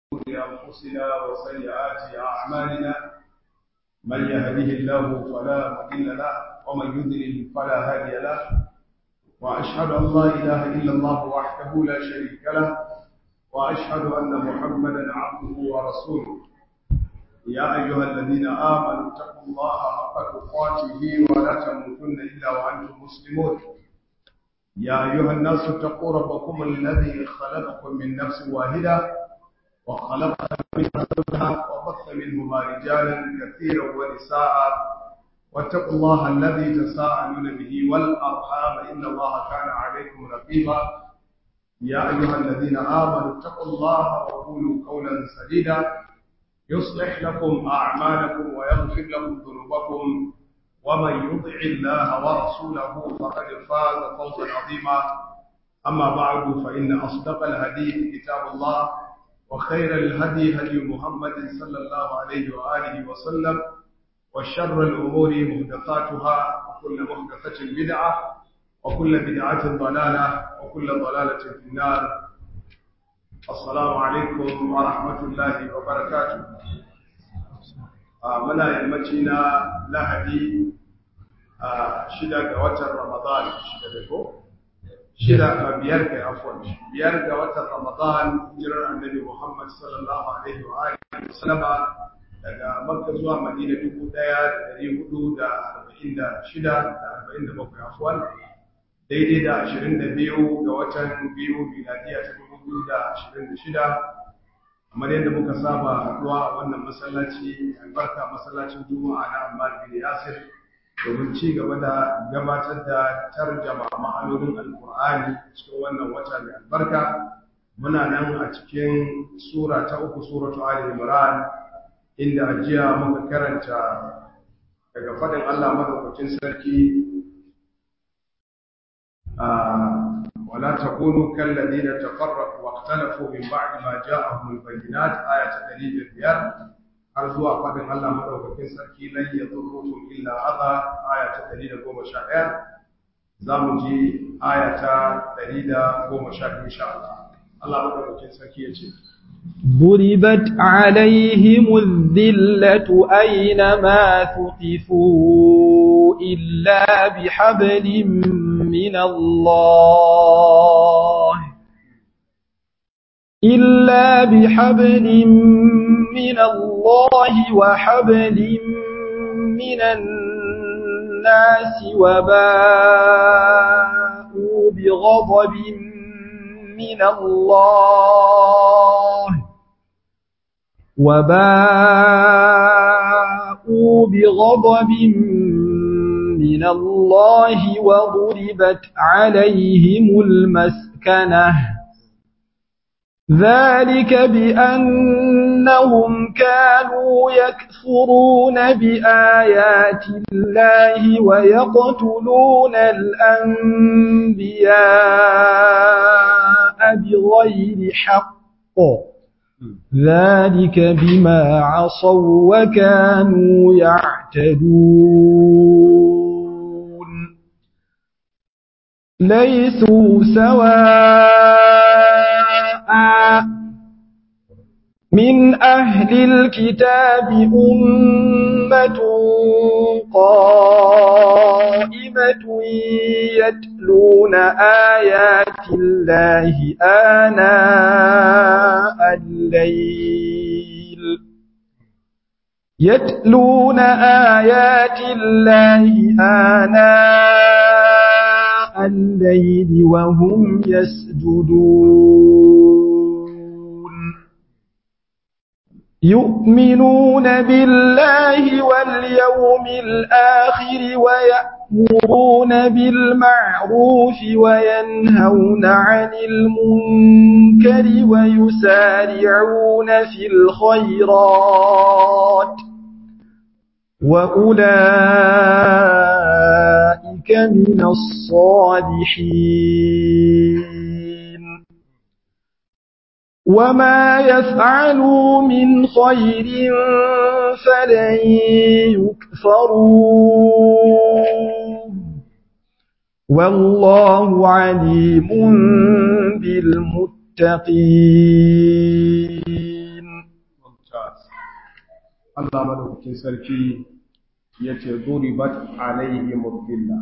أنفسنا وسيئات أعمالنا من يهده الله فلا مضل له ومن يضلل فلا هادي له وأشهد أن لا إله إلا الله وحده لا شريك له وأشهد أن محمدا عبده ورسوله يا أيها الذين آمنوا اتقوا الله حق تقاته ولا تموتن إلا وأنتم مسلمون يا أيها الناس اتقوا ربكم الذي خلقكم من نفس واحدة وخلق منها زوجها وبث منهما رجالا كثيرا ونساء واتقوا الله الذي تساءلون به والأرحام إن الله كان عليكم رقيبا يا أيها الذين آمنوا اتقوا الله وقولوا قولا سديدا يصلح لكم أعمالكم ويغفر لكم ذنوبكم ومن يطع الله ورسوله فقد فاز فوزا عظيما أما بعد فإن أصدق الحديث كتاب الله وخير الهدي هدي محمد صلى الله عليه وآله وسلم وشر الأمور محدثاتها وكل محدثة بدعة وكل بدعة ضلالة وكل ضلالة في النار السلام عليكم ورحمة الله وبركاته muna yammaci na lahadi a shida ga watan ramadan shida da ko shida ga biyar ga afwan biyar ga watan ramadan hijirar annabi muhammad sallallahu alaihi wa alihi wasallama daga makka zuwa madina dubu daya da dari hudu da arba'in da shida da arba'in da bakwai afwan daidai da ashirin da biyu ga watan biyu miladiya ta dubu biyu da ashirin da shida kamar yadda muka saba haɗuwa a wannan masallaci albarka masallacin juma'a na Ammar bin Yasir domin ci gaba da gabatar da tarjama ma'anonin alkur'ani cikin wannan wata mai albarka muna nan a cikin sura ta uku suratu ali imran inda ajiya muka karanta daga faɗin Allah madaukakin sarki ولا تكونوا كالذين تفرقوا واختلفوا من بعد ما جاءهم البينات آية دليل البيان أرجو أفضل الله مدوكين سركي لن يضركم إلا أذى آية دليل قوم شاعر زامجي آية دليل قوم شاعر إن شاء الله الله مدوكين سركي يجي ضربت عليهم الذلة أينما ثقفوا إلا بحبل من الله إلا بحبل من الله وحبل من الناس وباءوا بغضب من الله وباءوا بغضب من الله وضربت عليهم المسكنة ذلك بأنهم كانوا يكفرون بآيات الله ويقتلون الأنبياء بغير حق ذلك بما عصوا وكانوا يعتدون ليسوا سواء من أهل الكتاب أمة قائمة يتلون آيات الله آناء الليل يتلون آيات الله آناء الليل وهم يسجدون يؤمنون بالله واليوم الآخر ويأمرون بالمعروف وينهون عن المنكر ويسارعون في الخيرات وأولئك من الصالحين وما يفعلوا من خير فلن يكفروا والله عليم بالمتقين Allah madaukakin sarki ya ce duribat alaihim billah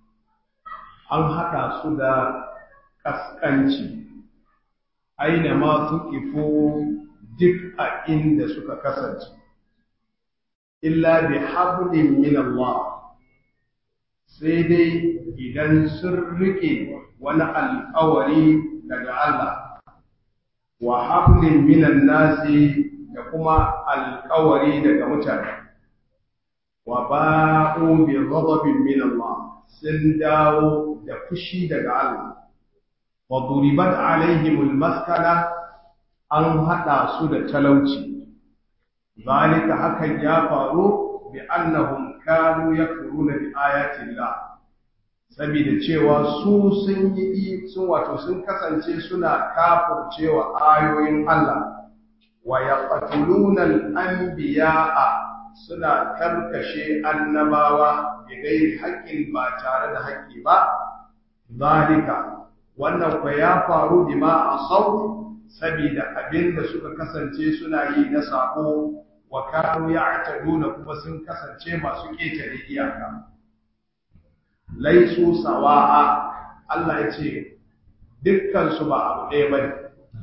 an haɗa su da ƙasƙanci aina ma tuƙifo duk a inda suka kasance illa bi hablin min Allah sai dai idan sun rike wani alƙawari daga Allah wa hablin minan nasi da kuma alƙawari daga mutane wa ba'u bi ghadabin min Allah sun dawo da fushi daga Allah wa duribat alaihimul maskana an hada su da talauci zalika hakan ya faru bi annahum kanu yakfuruna bi ayati Allah saboda cewa su sun yi sun wato sun kasance suna kafircewa ayoyin Allah wa yaqtuluna al-anbiya'a suna karkashe annabawa bi gairi haƙƙin ba tare da haƙƙi ba zalika wannan kwa ya faru bima asau saboda abinda suka kasance suna yi na sako wa kanu ya'taduna kuma sun kasance masu ƙetare iyaka laisu sawa'a Allah ya ce dukkan su ba abu ɗaya bane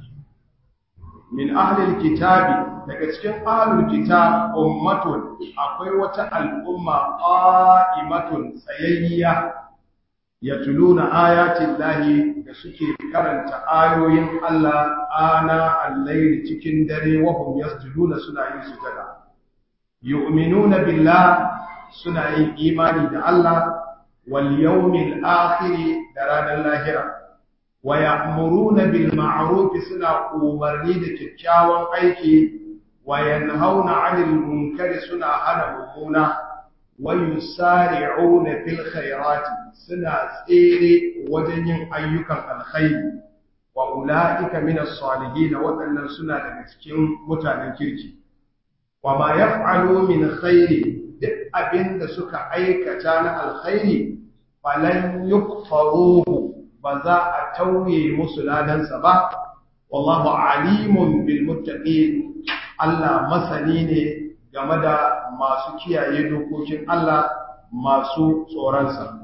min ahlil kitabi daga cikin ahlul kitab ummatun akwai wata al'umma qa'imatun tsayayya yatluna ayatin lahi da suke karanta ayoyin Allah ana al-layl cikin dare wa hum yasjuduna suna yin sujada yu'minuna billah suna yin imani da Allah wal yawmil akhir da ranar lahira wa ya'muruna bil ma'ruf suna umarni da kyakkyawan aiki wa yanhauna 'anil munkari suna hana mummuna wa yusari'una fil khairati suna tsere wajen yin ayyukan alkhairi wa ulaika min as-salihin wadannan suna daga cikin mutanen kirki wa ma yaf'alu min khairi duk abinda suka aikata na alkhairi falan yukfaruhu ba za a tauye musu ladansa ba wallahu alimun bil muttaqin Allah masani ne game da masu kiyaye dokokin Allah masu tsoronsa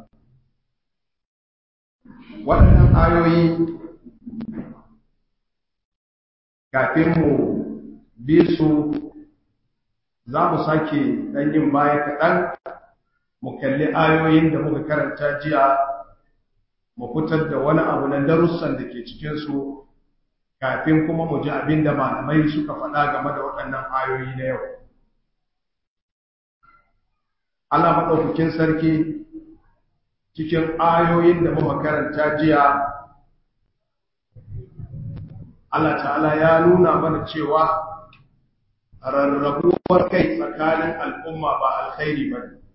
waɗannan ayoyi kafin mu bi su za mu sake ɗan yin baya kaɗan mu kalli ayoyin da muka karanta jiya mu fitar da wani abu na darussan da ke cikinsu kafin kuma mu ji abin da malamai suka faɗa game da waɗannan ayoyi na yau. Allah maɗaukakin sarki cikin ayoyin da muka karanta jiya Allah ta'ala ya nuna mana cewa rarrabuwar kai tsakanin al'umma ba alkhairi ba ne.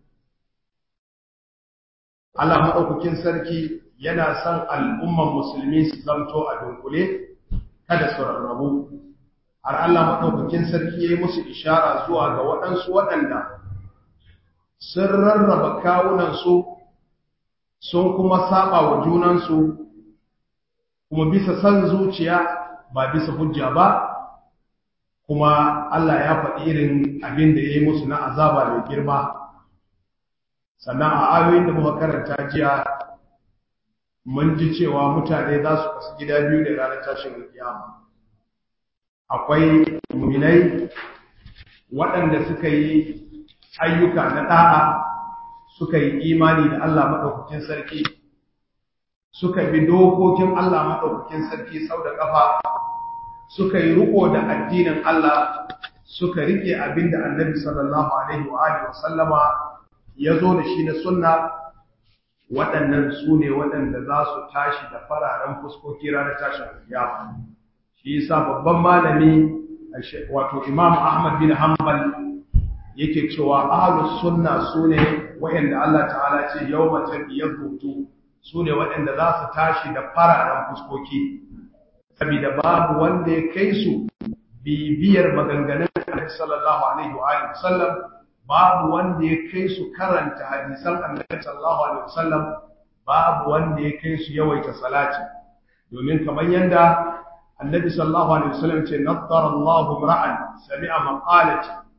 Allah maɗaukakin sarki yana son al'umman musulmi su zamto a dunkule kada su rarrabu har Allah maɗaukakin sarki ya yi musu ishara zuwa ga waɗansu waɗanda sun rarraba kawunansu sun kuma saba wa junansu kuma bisa san zuciya ba bisa hujja ba kuma Allah ya faɗi irin abin da ya yi musu na azaba mai girma sannan a ayoyin da muka karanta jiya mun ji cewa mutane za su kasu gida biyu da ranar tashin alkiyama akwai muminai waɗanda suka yi ayyuka na ɗa'a suka yi imani da Allah maɗaukakin sarki suka bi dokokin Allah maɗaukakin sarki sau da ƙafa suka yi riko da addinin Allah suka rike abin da annabi sallallahu alaihi wa alihi wa sallama ya zo da shi na sunna waɗannan su ne waɗanda za su tashi da fararen fuskoki ranar tashin alkiyama shi yasa babban malami wato imam ahmad bin hanbal yake cewa ahlus sunna su ne waɗanda Allah ta'ala ce yawma tabiyyatu su ne waɗanda za su tashi da fararen fuskoki saboda babu wanda ya kai su bibiyar maganganun Annabi sallallahu alaihi wa alihi wasallam babu wanda ya kai su karanta hadisan Annabi sallallahu alaihi wasallam babu wanda ya kai su yawaita salati domin kamar yanda Annabi sallallahu alaihi wasallam ce naddara Allahu ra'an sami'a maqalati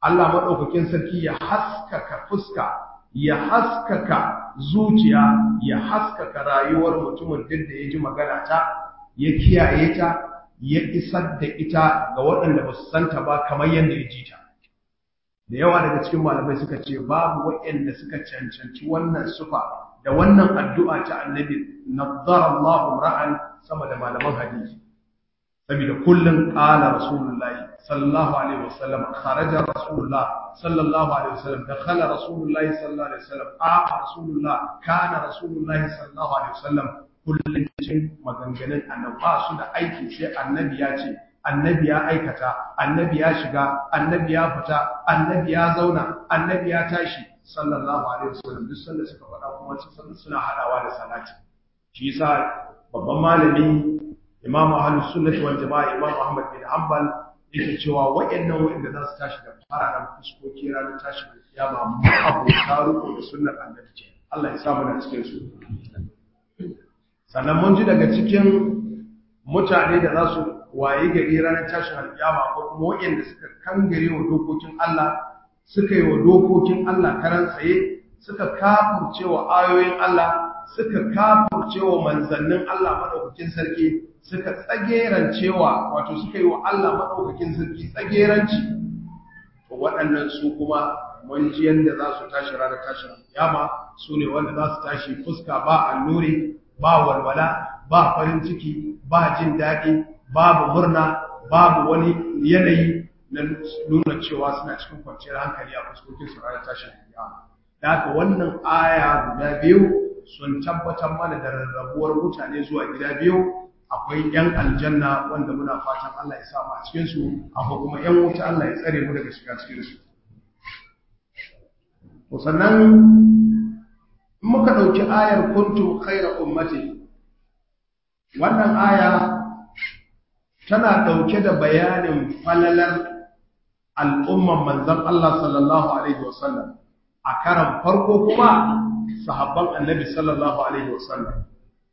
Allah madaukakin sarki ya haskaka fuska ya haskaka zuciya ya haskaka rayuwar mutumin duk da ya ji magana ta ya kiyaye ta ya isar da ita ga waɗanda ba su santa ba kamar yadda ya ji ta da yawa daga cikin malamai suka ce babu waɗanda suka cancanci wannan sufa da wannan addu'a ta annabi nazzara Allahu ra'an sama da malaman hadisi saboda kullun qala rasulullahi sallallahu alaihi wasallam kharaja rasulullah sallallahu alaihi wasallam dakhala rasulullahi sallallahu alaihi wasallam a rasulullah kana rasulullahi sallallahu alaihi wasallam kullun cikin maganganun annabi ba su da aiki sai annabi ya ce annabi ya aikata annabi ya shiga annabi ya fita annabi ya zauna annabi ya tashi sallallahu alaihi wasallam duk sanda suka faɗa kuma cikin suna hadawa da salati shi yasa babban malami imam ahlus sunnah wal jamaa imam ahmad bin hanbal yake cewa wayannan wayanda za su tashi da fararen fuskoki ranar tashi da kiyama mu abu taruko da sunnar annabi ce Allah ya sa mu da cikin su sannan mun ji daga cikin mutane da za su waye gari ranar tashin alƙiyama ko kuma waɗanda suka kangare wa dokokin Allah suka yi wa dokokin Allah karan tsaye suka kafurce wa ayoyin Allah suka kafurce wa manzannin Allah madaukakin sarki suka tsagerancewa wato suka yi wa Allah madaukakin sarki tsageranci to waɗannan su kuma mun ji yadda za su tashi ranar tashin alƙiyama su ne wanda za su tashi fuska ba allure ba walwala ba farin ciki ba jin daɗi babu murna babu wani yanayi na nuna cewa suna cikin kwanciyar hankali a fuskokin su ranar tashin kiyama da haka wannan aya guda biyu sun tabbatar mana da rarrabuwar mutane zuwa gida biyu akwai yan aljanna wanda muna fatan Allah ya samu a cikin su akwai kuma yan wuta Allah ya tsare mu daga shiga cikin su to sannan in muka dauki ayar kuntum khayra ummati wannan aya tana ɗauke da bayanin falalar al'umman manzan Allah sallallahu Alaihi wasallam a karan farko kuma sahabban annabi sallallahu Alaihi wasallam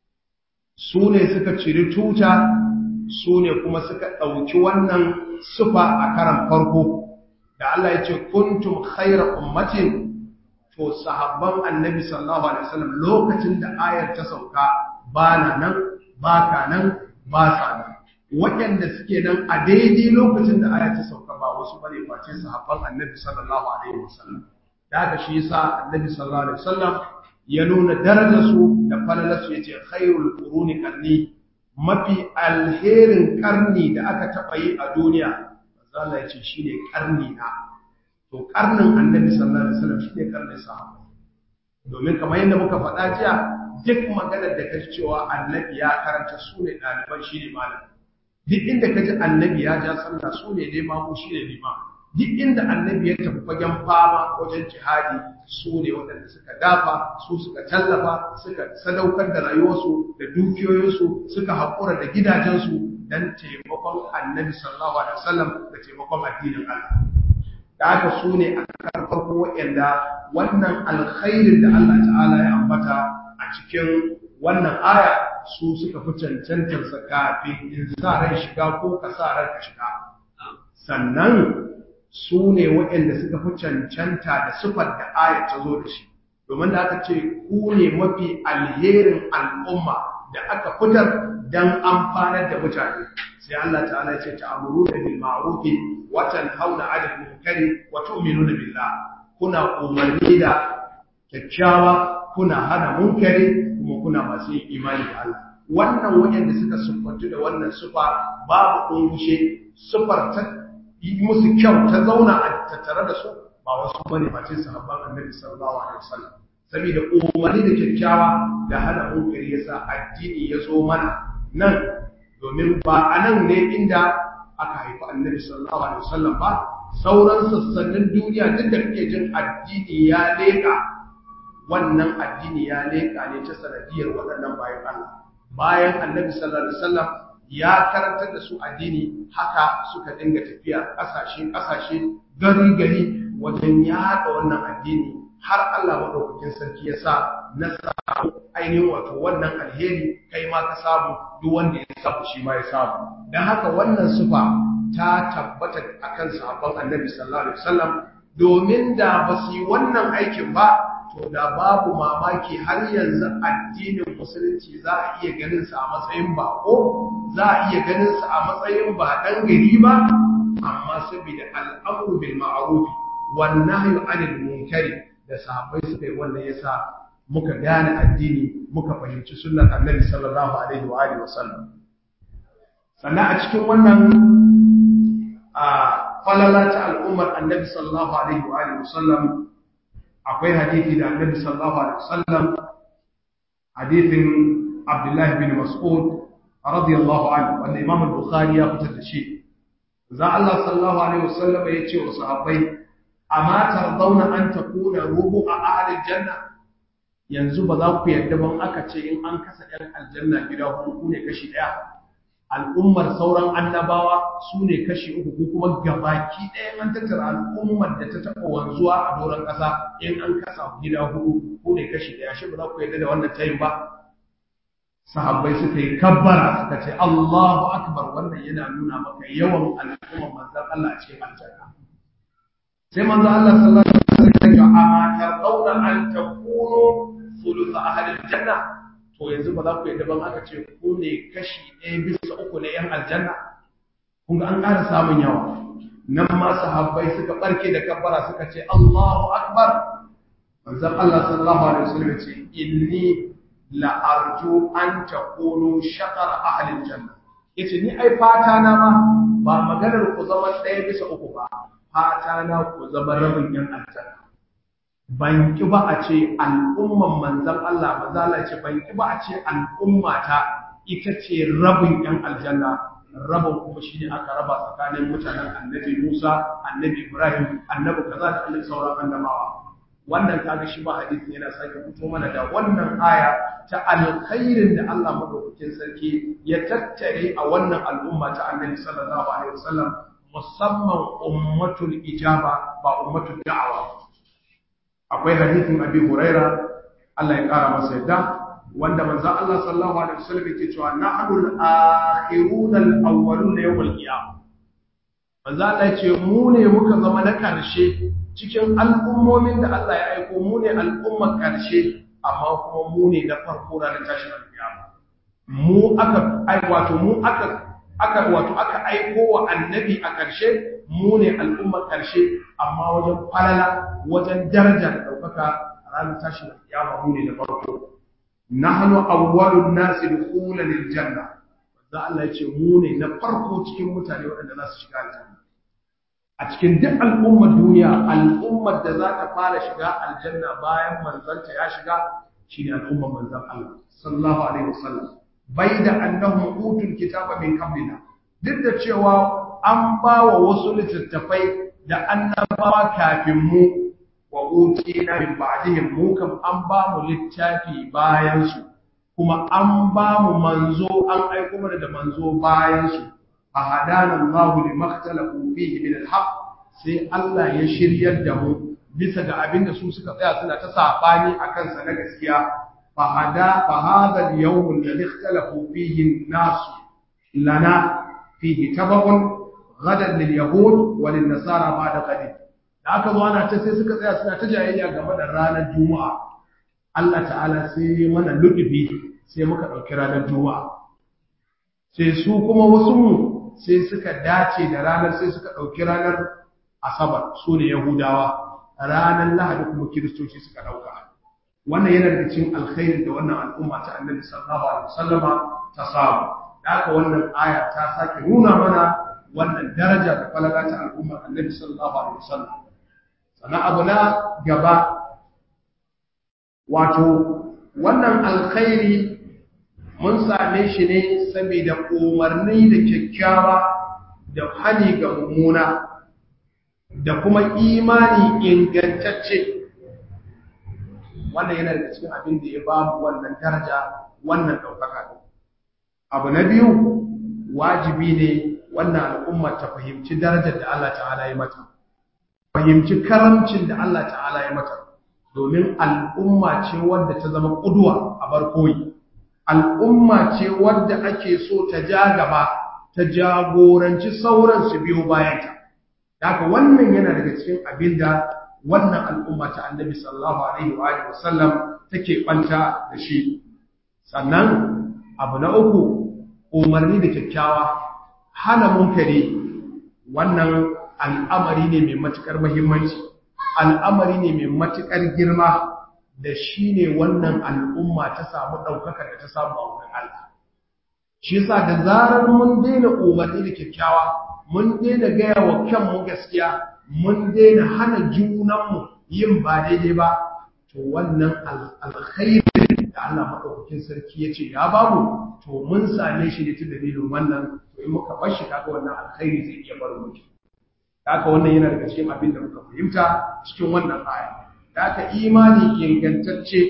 su ne suka ciri tuta su ne kuma suka ɗauki wannan sufa a karan farko da Allah ya ce kuntum khaira ummatin to sahabban annabi sallallahu Alaihi wasallam lokacin da ayar ta sauka ba na nan ba ka nan ba sa nan waɗanda suke nan a daidai lokacin da aya ta sauka ba wasu bane face sahabban annabi sallallahu alaihi wasallam da haka shi yasa annabi sallallahu alaihi wasallam ya nuna darajar su da falalar su yace khairul quruni qarni mafi alherin karni da aka taba yi a duniya manzo Allah yace shine karni na to karnin annabi sallallahu alaihi wasallam shine karnin sahabbai domin kamar yadda muka faɗa jiya duk maganar da kaji cewa annabi ya karanta su ne ɗaliban shi ne malami duk inda ka ji annabi ya ja sallah su ne limamu shi ne limam duk inda annabi ya tafi fagen fama wajen jihadi su ne waɗanda suka dafa su suka tallafa suka sadaukar da rayuwarsu da dukiyoyinsu suka haƙura da gidajensu don taimakon annabi sallallahu alaihi wasallam da taimakon addinin Allah da haka su ne a kan farko waɗanda wannan alkhairin da Allah ta'ala ya ambata a cikin wannan aya su suka fi cancantarsa kafin in sa ran shiga ko ka sa ran ka shiga sannan su ne waɗanda suka fi cancanta da sufar da aya ta zo da shi domin da aka ce ku ne mafi alherin al'umma da aka fitar don amfanar da mutane sai Allah ta'ala ya ce ta'amuru da bil ma'ruf wa tanhauna 'anil munkari wa tu'minuna billah kuna umarni da kyakkyawa kuna hana munkari kuma kuna masu yin imani da Allah wannan waɗanda suka siffantu da wannan sufa babu ɗungushe sufar ta yi musu kyau ta zauna a tattare da su ba wasu bane face sahabban annabi sallallahu alaihi wasallam saboda umarni da kyakkyawa da hana munkari yasa addini ya zo mana nan domin ba a nan ne inda aka haifi annabi sallallahu alaihi wasallam ba sauran sassanin duniya duk da kake jin addini ya leƙa wannan addini ya leƙa ne ta sanadiyar waɗannan bayan Allah bayan annabi sallallahu alaihi wasallam ya karantar da su addini haka suka dinga tafiya ƙasashe ƙasashe gari gari wajen yaɗa wannan addini har Allah madaukakin sarki ya sa na samu ainihin wato wannan alheri kai ma ka samu duk wanda ya samu shi ma ya samu dan haka wannan sufa ta tabbata akan sahabban annabi sallallahu alaihi wasallam domin da ba su yi wannan aikin ba to da babu mamaki har yanzu addinin musulunci za a iya ganin sa a matsayin bako za a iya ganin sa a matsayin ba dan gari ba amma saboda al'amru bil ma'ruf wan nahyu anil munkari da sahabbai suka yi wannan yasa muka gane addini muka fahimci sunnar annabi sallallahu alaihi wa alihi wasallam sannan a cikin wannan a falala ta al'ummar annabi sallallahu alaihi wa alihi wasallam akwai hadisi da annabi sallallahu alaihi wasallam hadithin abdullahi bin mas'ud radiyallahu anhu wanda imam al-bukhari ya fitar da shi za Allah sallallahu alaihi wasallam ya ce wa sahabbai amma tardawna an takuna rubu a ahli janna yanzu ba za ku yarda ban aka ce in an kasa ɗan aljanna gida hudu ne kashi ɗaya al'ummar sauran annabawa su ne kashi uku ko kuma gabaki ɗaya an tattara al'ummar da ta taɓa wanzuwa a doron ƙasa in an kasa gida hudu ko ne kashi ɗaya shi ba za ku yarda da wannan tayin ba sahabbai suka yi kabbara suka ce Allahu akbar wannan yana nuna maka yawan al'ummar manzon Allah a cikin aljanna sai manzon Allah sallallahu alaihi wasallam ya ce amma tardawna an takunu thuluth ahli aljanna to yanzu ba za ku yadda ban aka ce ku ne kashi ɗaya bisa uku na ‘yan aljanna kun ga an ƙara samun yawa nan ma sahabbai suka ɓarke da kabbara suka ce Allahu Akbar manzon Allah sallallahu alaihi wasallam ce inni la arju an takunu shaqar ahli aljanna yace ni ai fata na ma ba maganar ku zama ɗaya bisa uku ba fata na ku zama rabin ‘yan aljanna ban ki ba a ce al'umman manzan Allah mazala ce ban ki ba a ce al'ummata ita ce rabin ‘yan aljanna rabin kuma shi ne aka raba tsakanin mutanen annabi Musa, annabi Ibrahim, annabi kaza da annabi sauran annabawa. Wannan kaga shi ba hadisi yana sake fito mana da wannan aya ta alkhairin da Allah madaukakin sarki ya tattare a wannan al'umma ta annabi sallallahu alaihi wasallam musamman ummatul ijaba ba ummatul da'awa akwai hadithin abi huraira Allah ya kara masa yadda wanda manzon Allah sallallahu alaihi wasallam yake cewa nahnu al-akhirun al-awwalun yawm al-qiyamah manzon Allah ya ce mu ne muka zama na karshe cikin al'ummomin da Allah ya aiko mu ne al'ummar karshe amma kuma mu ne na farko ranar tashin al-qiyama mu aka ai wato mu aka aka wato aka aiko wa annabi a karshe mu ne al'ummar karshe amma wajen falala wajen daraja da ɗaukaka a ranar tashin kiyama mu ne da farko nahnu awwalun nasi dukhulan lil janna za Allah ya ce mu ne na farko cikin mutane waɗanda za su shiga aljanna a cikin duk al'ummar duniya al'ummar da za ta fara shiga aljanna bayan manzanta ya shiga shine al'ummar manzon Allah sallallahu alaihi wasallam bai da annahum utul kitaba min qablina duk da cewa an ba wa wasu littattafai da annabawa kafin mu wa utina min ba'dihim mu kam an ba mu littafi bayan su kuma an ba mu manzo an aiko mana da manzo bayan su a hadana Allah li makhtalafu fihi min al sai Allah ya shiryar da mu bisa ga abin da su suka tsaya suna ta sabani akan sa na gaskiya fa hada fa hada al-yawm alladhi ikhtalafu fihi an-nas lana fihi tabaqun gadan lil yahud wa lin nasara ba'da qadin da aka zo ana ta sai suka tsaya suna ta jayayya game da ranar juma'a Allah ta'ala sai ya mana lutubi sai muka dauki ranar juma'a sai su kuma wasu mu sai suka dace da ranar sai suka dauki ranar asabar su ne yahudawa ranar lahadi kuma kiristoci suka dauka wannan yana daga cikin alkhairi da wannan al'umma ta annabi sallallahu alaihi wasallama ta samu da haka wannan aya ta sake nuna mana wannan daraja da falala ta al'ummar annabi sallallahu alaihi wasallam sannan abu na gaba wato wannan alkhairi mun same shi ne saboda umarni da kyakkyawa da hani ga mummuna da kuma imani ingantacce wannan yana da cikin abin da ya ba mu wannan daraja wannan ɗaukaka abu na biyu wajibi ne wannan al'umma ta fahimci darajar da Allah ta'ala ya mata fahimci karamcin da Allah ta'ala ya mata domin al'umma ce wadda ta zama ƙudwa a barkoyi al'umma ce wadda ake so ta ja gaba ta jagoranci sauran su biyo bayanta haka wannan yana daga cikin abinda wannan al'umma ta annabi sallallahu alaihi wa alihi wasallam take banta da shi sannan abu na uku umarni da kyakkyawa hana munkari wannan al'amari ne mai matukar muhimmanci al'amari ne mai matukar girma da shi ne wannan al'umma ta samu ɗaukaka da ta samu a wurin Allah shi yasa da zarar mun daina umarni da kyakkyawa mun daina gaya wa kanmu gaskiya mun daina hana junanmu yin ba daidai ba to wannan alkhairi da Allah madaukakin sarki ya ce ya bamu to mun same shi ne ta dalilin wannan to in muka bar shi kaga wannan alkhairi zai iya bar mu haka wannan yana daga cikin abin da muka fahimta cikin wannan aya da haka imani ingantacce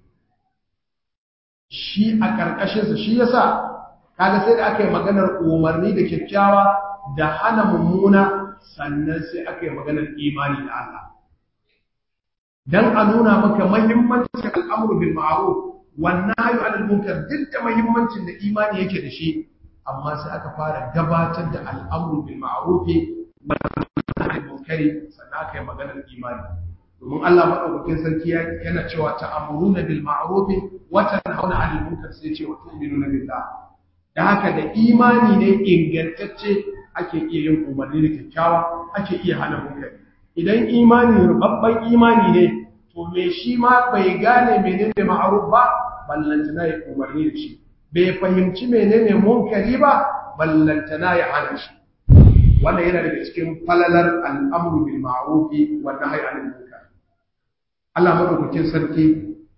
shi a ƙarƙashinsa shi yasa kaga sai da aka yi maganar umarni da kyakkyawa da hana mummuna sannan sai aka yi maganar imani da Allah dan a nuna maka muhimmancin al'amru bil ma'ruf wan nahyu 'anil munkar duk da muhimmancin da imani yake da shi amma sai aka fara gabatar da al'amru bil ma'ruf wa nahyu 'anil munkari sannan aka yi maganar imani domin Allah madaukakin sarki yana cewa ta'amuruna bil ma'ruf wa tanhauna 'anil munkar sai ce wa tu'minuna billah da haka da imani ne ingantacce ake iya yin umarni da kyakkyawa ake iya hana munkari idan imani rubabban imani ne to me shi ma bai gane menene ma'ruf ba ballantana ya umarni da shi bai fahimci menene munkari ba ballantana ya hana shi wannan yana daga cikin falalar al'amru bil ma'ruf wa nahyi 'anil munkar Allah madaukakin sarki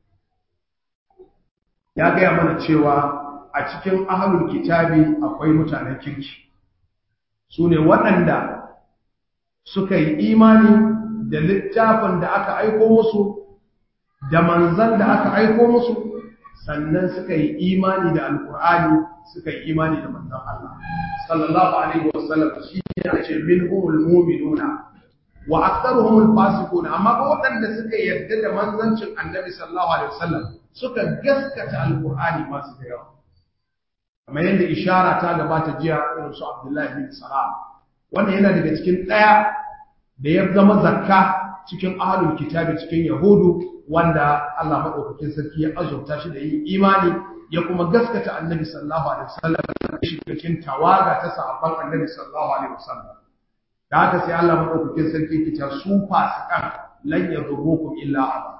ya gaya mana cewa a cikin ahlul kitabi akwai mutanen kirki su ne waɗanda suka yi imani da littafin da aka aiko musu da manzan da aka aiko musu sannan suka yi imani da alkur'ani suka yi imani da manzan Allah sallallahu alaihi wasallam shi ne ce minhumul mu'minuna wa aktharuhumul fasiqun amma ba waɗanda suka yarda da manzancin annabi sallallahu alaihi wasallam suka gaskata alkur'ani masu da yawa kamar yadda ishara ta gabata jiya irin su Abdullahi bin Salam wannan yana daga cikin ɗaya da ya zama zakka cikin ahlul kitabi cikin yahudu wanda Allah madaukakin sarki ya azurta shi da yin imani ya kuma gaskata annabi sallallahu alaihi wasallam shi cikin tawaga ta sahabban annabi sallallahu alaihi wasallam da haka sai Allah madaukakin sarki ke ta su fasikan lan yadurrukum illa aba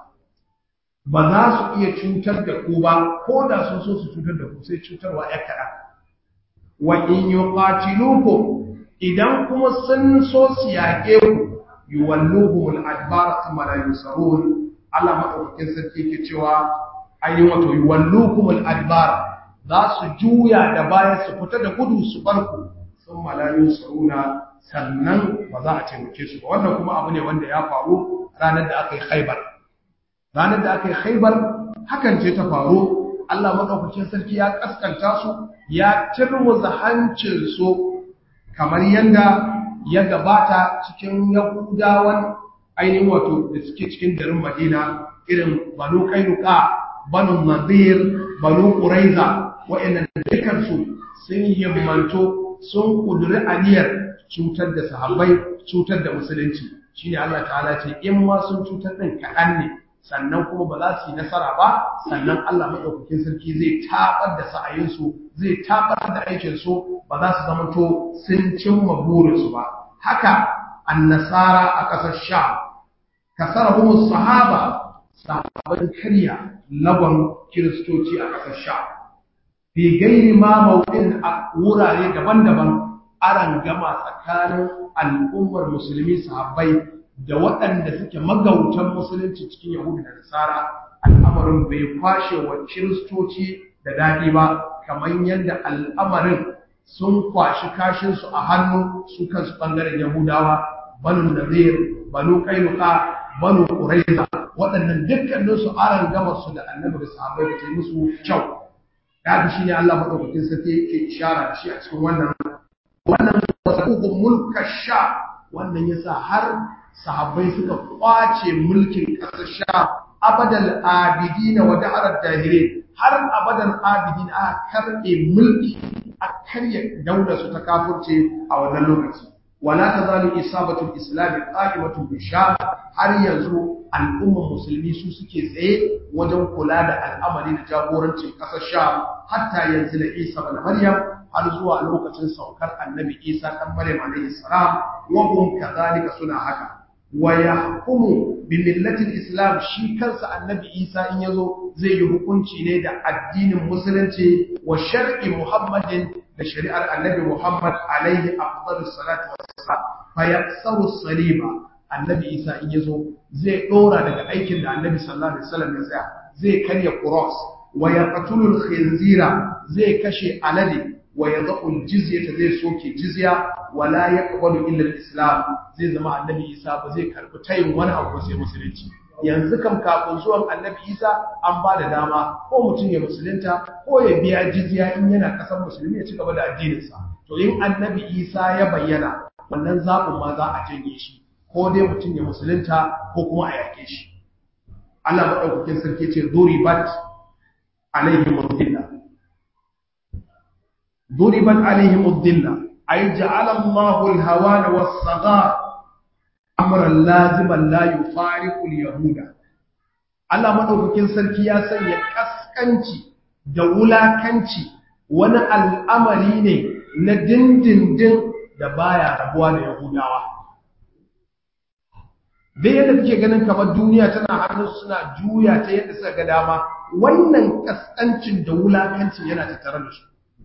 ba za su iya cutar da ku ba ko da sun so su cutar da ku sai cutarwa ya kaɗa wa in yuqatilukum idan kuma sun so su yaƙe ku yuwalluhumul adbar thumma la yusarun Allah madaukakin sarki ke cewa ayi wato yuwalluhumul adbar za su juya da baya su fita da gudu su bar ku thumma la yusaruna sannan ba za a taimake su ba wannan kuma abu ne wanda ya faru ranar da aka yi Khaibar ranar da aka yi Khaibar hakan ce ta faru Allah madaukakin sarki ya kaskanta su ya tirmuza hancin su kamar yanda ya gabata cikin Yahudawan ainihin wato da suke cikin garin Madina irin Banu Kainuka, Banu Nadir, Banu Quraiza wa'annan dukkan su sun himmanto sun kuduri aniyar cutar da sahabbai, cutar da musulunci. Shine Allah ta'ala ce in ma sun cutar din kaɗan ne sannan kuma ba za su yi nasara ba sannan Allah maɗaukakin sarki zai tabar da sa'ayinsu zai tabar da aikinsu ba za su zamanto sun cimma burinsu ba haka annasara a ƙasar sha kasara kuma sahaba sahabban karya lagon kiristoci a ƙasar sha fi gairi ma mawuɗin a wurare daban-daban aran gama tsakanin al'ummar musulmi sahabbai da waɗanda suke magautan musulunci cikin yahudu da nasara al'amarin bai kwashe wa kiristoci da daɗi ba kamar yadda al'amarin sun kwashi kashinsu a hannu su kansu ɓangaren yahudawa banu nazir banu kainuka banu ƙuraiza waɗannan dukkaninsu aran gama su da annabi da sahabbai da ta yi musu kyau da shi ne Allah maɗaukakin sarki yake ishara da shi a cikin wannan wannan wasu mulka sha wannan yasa har sahabbai suka kwace mulkin ƙasar sha abadal abidina wa da'arar dahire har abadal abidina aka karɓe mulki a karya daular su ta kafurce a wannan lokaci wala tazalu isabatul islam qa'imatun bi sham har yanzu al'umman musulmi su suke tsaye wajen kula da al'amari da jagorancin kasar sham hatta yanzu da isa da maryam har zuwa lokacin saukar annabi isa dan maryam alayhi salam wa hum kadhalika suna haka wa yahkumu bi millati islam shi kansa annabi isa in yazo zai yi hukunci ne da addinin musulunci wa shar'i muhammadin da shari'ar annabi muhammad alaihi afdalus salatu wassalam fa yaksaru saliba annabi isa in yazo zai dora daga aikin da annabi sallallahu alaihi wasallam ya tsaya zai karya cross wa yaqtulul khinzira zai kashe alade wa yadhul jizyata zai soke jizya wala yaqbalu illa al-islam zai zama annabi isa ba zai karbi tayin wani abu sai musulunci yanzu kam kafin zuwan annabi isa an ba da dama ko mutum ya musulunta ko ya biya jizya in yana kasar musulmi ya ci gaba da addininsa to in annabi isa ya bayyana wannan zaɓin ma za a janye shi ko dai mutum ya musulunta ko kuma a yake shi Allah maɗaukakin sarki ce duribat alaihim udilla duribat alaihim udilla ay ja'ala Allahu al-hawana was-saghar amran laziman la yufariqu al-yahuda Allah maɗaukakin sarki ya sanya kaskanci da wulakanci wani al'amari ne na dindindin da baya rabuwa da Yahudawa dai yadda kake ganin kamar duniya tana hannun suna juya ta yadda suka ga dama wannan kaskancin da wulakancin yana tattare da su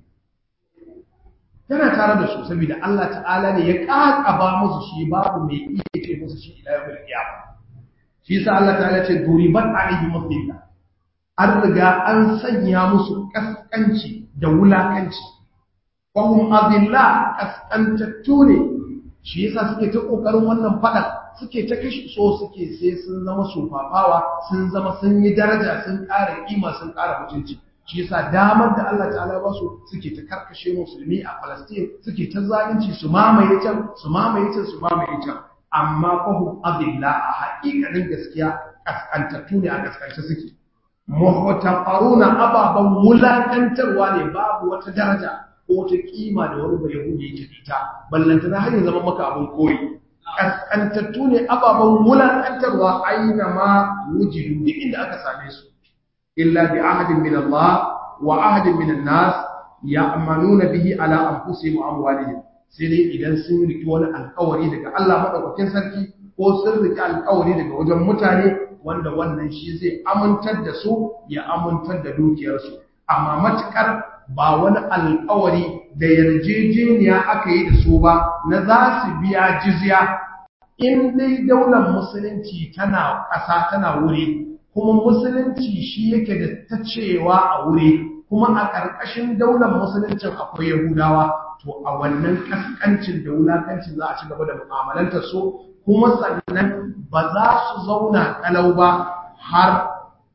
yana tare da su saboda Allah ta'ala ne ya kakaba musu shi babu mai iya ce musu shi ila yawmil qiyamah shi yasa Allah ta'ala ce duriban alayhi mafilla an riga an sanya musu kaskanci da wulakanci wahum adilla kaskantattu ne shi yasa suke ta kokarin wannan fadan suke ta kashi so suke sai sun zama sufafawa sun zama sun yi daraja sun ƙara kima sun ƙara mutunci shi yasa damar da Allah ta'ala ba su suke ta karkashe musulmi a Palestine suke ta zalunci su mamaye can su mamaye can su mamaye can amma fahum adilla a haƙiƙanin gaskiya kaskantattu ne a kaskance suke muhtaqaruna ababan wulakantarwa ne babu wata daraja ko wata kima da wani bai yahudi yake ita ballanta na hanyar zama maka abin koyi kaskantattu ne ababen wulakantarwa aina ma wujidu duk inda aka same su illa bi ahadin min Allah wa ahadin min an-nas ya'manuna bihi ala anfusihim wa amwalihim sai dai idan sun riki wani alƙawari daga Allah madaukakin sarki ko sun riki alƙawari daga wajen mutane wanda wannan shi zai amintar da su ya amintar da dukiyarsu amma matukar ba wani alkawari da yarjejeniya aka yi da su ba na za su biya jizya in dai daular musulunci tana ƙasa tana wuri kuma musulunci shi yake da ta cewa a wuri kuma a ƙarƙashin daular musuluncin akwai yahudawa to a wannan ƙasƙancin da wulakancin za a ci gaba da mu'amalantar su kuma sannan ba za su zauna kalau ba har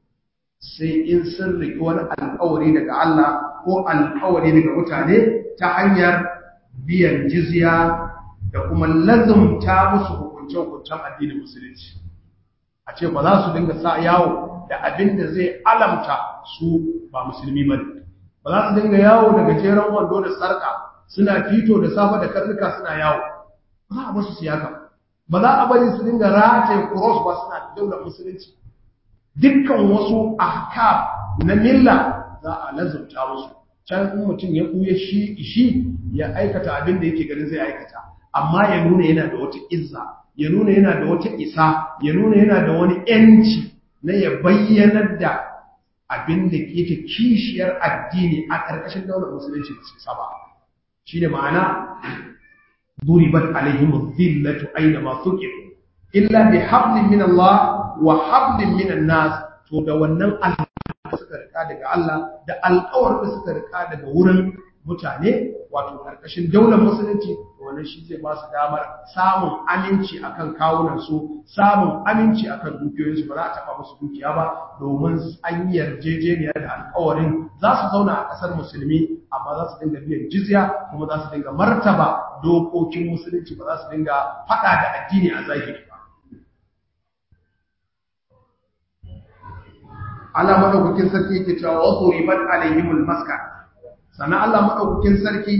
sai in sun riƙi wani alƙawari daga Allah ko alƙawari daga mutane ta hanyar biyan jizya da kuma lazumta musu hukunce-hukuncen addinin musulunci a ce ba za su dinga sa yawo da abin da zai alamta su ba musulmi ba ba za su dinga yawo da gajeren wando da sarƙa suna fito da safa da karnuka suna yawo ba za a basu siyaka ba za a bari su dinga rataye cross ba suna daular musulunci dukkan wasu ahkam na milla za a lazumta musu can in mutum ya kuya shi shi ya aikata abin da yake ganin zai aikata amma ya nuna yana da wata izza ya nuna yana da wata isa ya nuna yana da wani yanci na ya bayyanar da abin da yake kishiyar addini a ƙarƙashin daular musulunci da su saba shine ma'ana duribat alaihim dhillatu aina ma thuqifu illa bi hablin min Allah wa hablin min an-nas to da wannan suka rika daga Allah da alƙawar da suka rika daga wurin mutane wato karkashin daular musulunci wannan shi zai ba su damar samun aminci akan kawunan su samun aminci akan dukiyoyin su ba za a taba musu dukiya ba domin an yi yarjejeniya da alƙawarin za su zauna a ƙasar musulmi amma za su dinga biyan jizya kuma za su dinga martaba dokokin musulunci ba za su dinga faɗa da addini a zahiri ba Allah madaukakin sarki yake cewa wa duribat alaihimul maska sannan Allah madaukakin sarki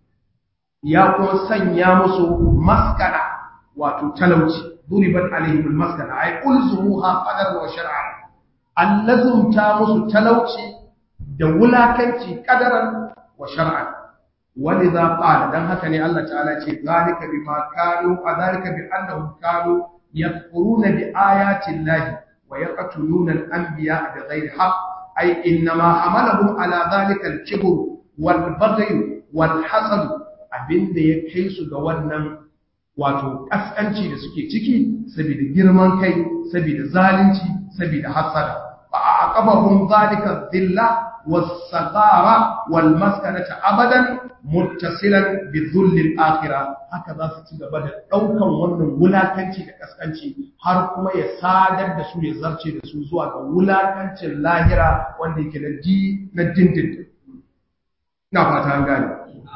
ya kuma sanya musu maskana wato talauci duribat alaihim almaskana ay ulzumuha qadaran wa shar'an allazumta musu talauci da wulakanci qadaran wa shar'an ولذا قال dan haka ne Allah ta'ala ce zalika bima kanu zalika bi annahum kanu yakfuruna bi ayati llahi wa yaqtuluna al-anbiya bi ghairi haqq ay inma hamalahum ala zalika al-kibr wal baghy wal hasad abinda ya kai su ga wannan wato kaskanci da suke ciki saboda girman kai saboda zalunci saboda hasada fa aqabahum zalika dhilla was-sagara wal-maskanata abadan muttasilan bi dhullil akhirah haka za su ci gaba da daukan wannan wulakanci da kaskanci har kuma ya sadar da su ya zarce da su zuwa ga wulakancin lahira wanda yake na di na dindindin ina fata an gane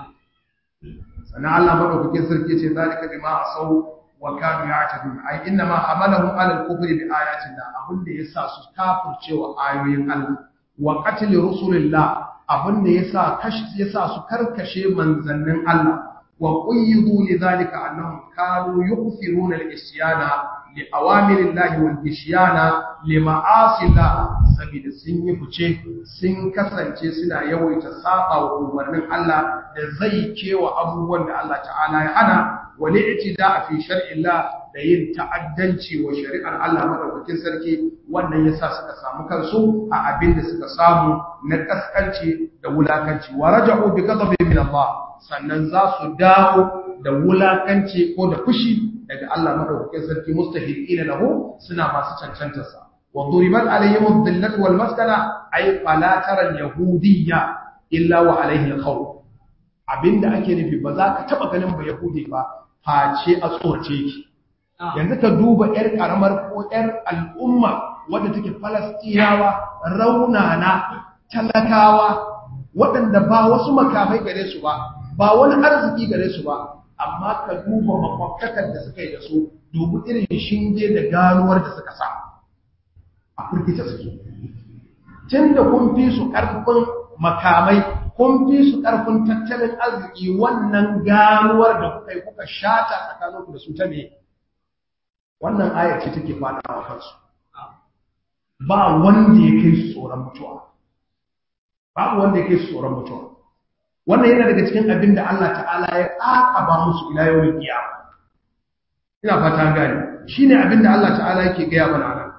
sannan Allah madaukakin sarki ce zalika bima asau wa kanu ya'tadun ai inna ma hamalahum ala al-kufri bi ayatin da abin da yasa su kafircewa ayoyin Allah wa qatl rusulillah abin da yasa kashi yasa su karkashe manzannin Allah wa qayyidu lidhalika annahum kanu yuqsiruna al-isyana li awamirillahi wal isyana li ma'asillah saboda sun yi fice sun kasance suna yawaita saba wa umarnin Allah da zai kewa abubuwan da Allah ta'ala ya hana wal i'tida fi shar'illah da yin ta'addanci wa shari'ar Allah madaukakin sarki wannan yasa suka samu kansu a abin da suka samu na kaskanci da wulakanci wa raja'u bi ghadabin min Allah sannan za su dawo da wulakanci ko da fushi daga Allah madaukakin sarki mustahiqina lahu suna masu cancantar sa wa duribat alaihim ad-dhillat wal maskana ay fala tara al-yahudiyya illa wa alaihi al-khawf abinda ake nufi ba za ka taba ganin ba yahudi ba face a tsorace ki yanzu ka duba yar karamar ko yar al'umma wadda take falastinawa raunana talakawa waɗanda ba wasu makamai gare su ba ba wani arziki gare su ba amma ka duba makwabtakar da suka yi da su dubu irin shinge da ganuwar da suka sa a firgita suke tun da kun fi su ƙarfin makamai kun fi su ƙarfin tattalin arziki wannan ganuwar da kuka yi kuka shata tsakaninku da su ta me wannan ayar ce take fada wa kansu ba wanda ya kai su tsoron mutuwa babu wanda ya kai su tsoron mutuwa wannan yana daga cikin abin da Allah ta'ala ya ƙaƙaba musu ila yawon kiyama ina fata gani shine abin da Allah ta'ala yake gaya mana nan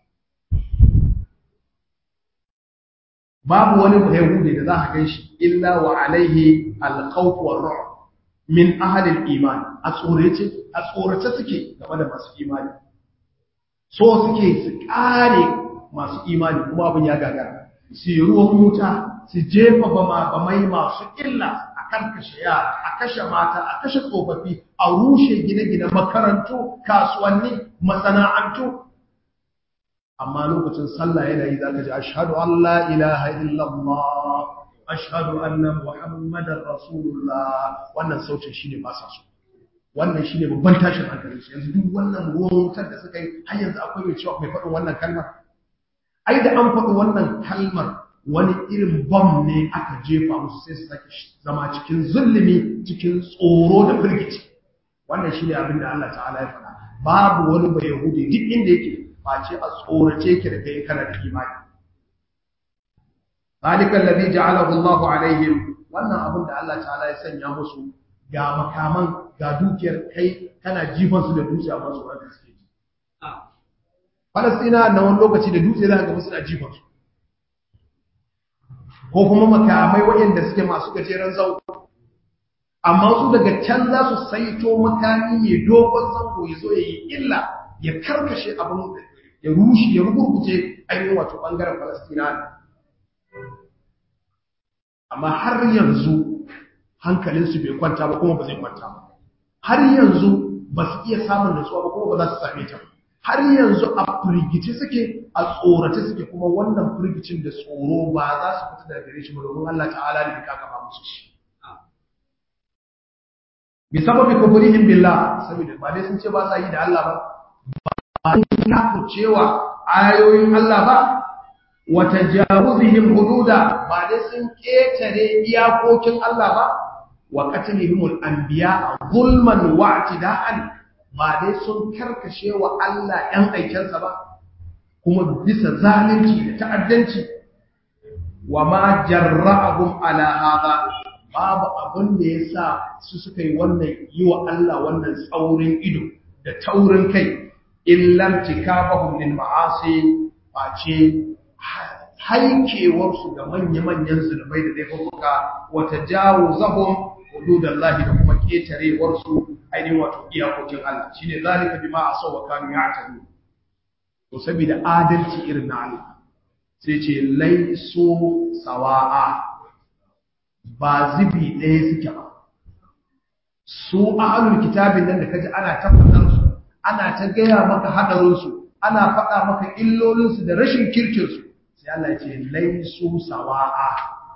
babu wani yahudi da za a gan shi illa wa alaihi alkhawf wa ru'b min ahli al-iman a tsorace a tsorace suke game da masu imani so suke su kare masu imani kuma abin ya gagara su yi ruwan wuta su jefa bama bamai masu illa a karkashe yara a kashe mata a kashe tsofaffi a rushe gine-gine makarantu kasuwanni masana'antu amma lokacin sallah yana yi zaka ji ashhadu an la ilaha illallah ashhadu anna muhammadar rasulullah wannan sautin shine ba sa so wannan shine babban tashin hankali yanzu duk wannan ruwan wutar da suka yi har yanzu akwai mai cewa mai faɗin wannan kalmar ai da an faɗi wannan kalmar wani irin bom ne aka jefa musu sai su sake zama cikin zulumi cikin tsoro da firgici wannan shine abin da Allah ta'ala ya faɗa babu wani bai yahudi duk inda yake face a tsorace ki da kai kana da imani zalika alladhi ja'alahu Allah alaihim wannan abin da Allah ta'ala ya sanya musu ga makaman ga dukiyar kai kana jifan su da dutse amma su ran suke ji Falastina na wani lokaci da dutse za ka ga suna jifan su ko kuma makamai waɗanda suke masu gajeren zango amma su daga can za su saito makami mai dogon zango ya zo ya yi illa ya karkashe abin ya rushe ya rugurguje ainihin wato ɓangaren falastina amma har yanzu hankalinsu bai kwanta ba kuma ba zai kwanta ba har yanzu ba su iya samun nutsuwa ba kuma ba za su same ta har yanzu a firgice suke a tsorace suke kuma wannan firgicin da tsoro ba za su fita daga gare shi ba domin Allah ta'ala ne ka gaba musu shi bi sababi kufrihim billah saboda ba dai sun ce ba sa yi da Allah ba ba ya cewa ayoyin Allah ba wa tajawuzihim hududa ba dai sun ketare iyakokin Allah ba wa qatlihimul anbiya zulman wa i'tida'an ba dai sun karkashe wa Allah ɗan aikensa ba kuma bisa zalunci da ta'addanci wa ma jarra'ahum ala hadha babu abin da yasa su suka yi wannan yi wa Allah wannan tsaurin ido da taurin kai illam tikabahum lil ma'asi face haikewarsu ga manya-manyan zunubai da laifuka wata jawo zahon hududallahi da kuma ketarewarsu ainihin wato iyakokin Allah shi ne zalika bi ma a sauwa kanu ya tanu to saboda adalci irin na Allah sai ce laiso sawa'a ba zibi ɗaya suke ba su ahlul kitabin nan da kaji ana tabbatar su ana ta gaya maka hadarinsu ana faɗa maka illolinsu da rashin kirkinsu sai Allah ya ce laisu sawa'a